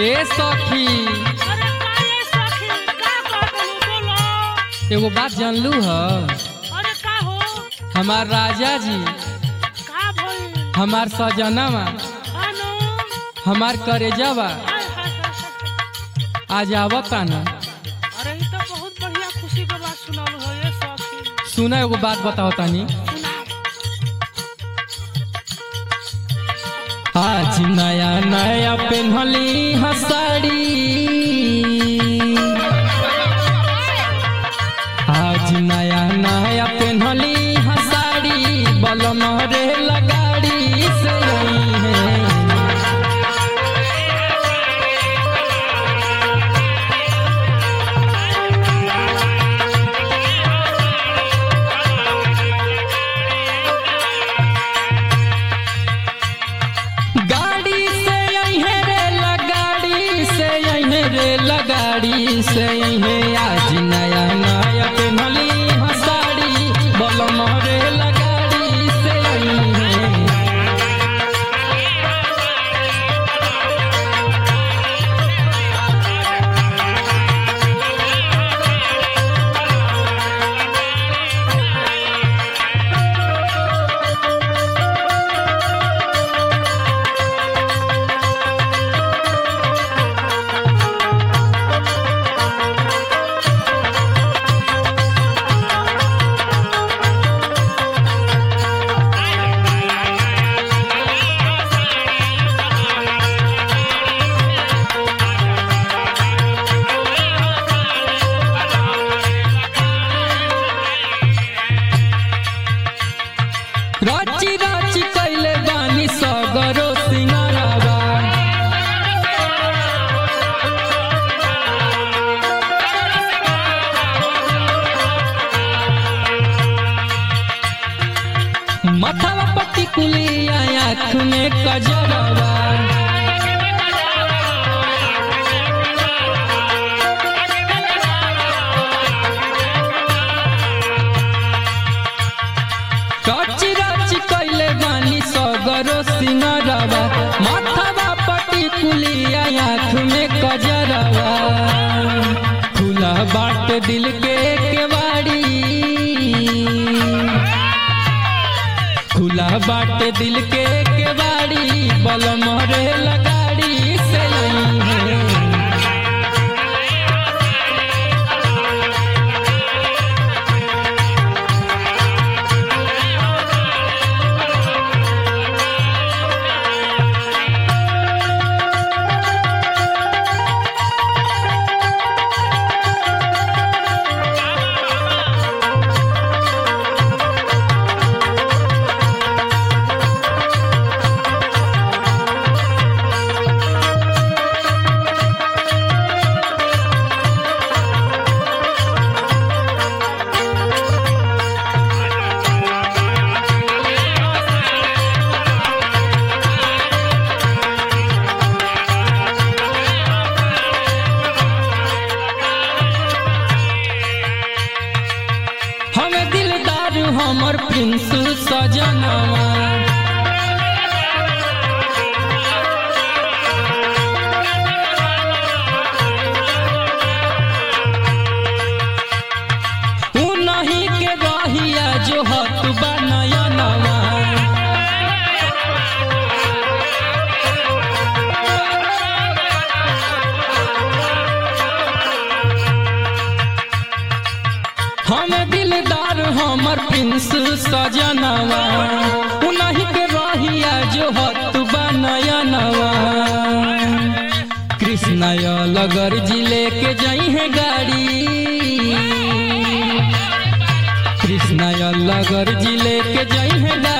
ए सखी अरे का ये सखी का कहतलू बोलो एगो बात जानलू ह अरे का हो हमार राजा जी का भइल हमार सजनावा अनु हमार करेजावा हाय हाय हाय हाय। आज आवता न अरे ई तो बहुत बढ़िया खुशी के बात सुनालू हो ये सखी सुना एगो बात बताओ तानी सुना आज नया नया पेन्हली हसाड़ी आज नया नया पेन्हली हसाड़ी बलम रे लगाड़ी से आई है गाड़ी से अहे रे लगाड़ी से अहे रे लगाड़ी से अहे आज नया नया पेन्हली हसाड़ी बलम रे लगाड़ी से अहे राची राची कैले बानी सगरो सिंगारावा माथावा पट्टी कुलिया आँख में कजरवा राची राची कैले बानी सगरो सिंगारावा माथावा पट्टी कुलिया आँख में कजरवा खुला बाट दिल के केवाड़ी खुला बाट दिल के केवाड़ी बलम रे लगाड़ी से आई है हम दिलदार हमर प्रिंस सजनवा उ नहीं के रहिया जो हत बनयनवा हम दिलदार हमर प्रिंस सजनवा उन्हीं के रहिया जो हत बनयनवा कृष्ण लगर जिले के जई है गाड़ी कृष्ण लगर जिले के जई है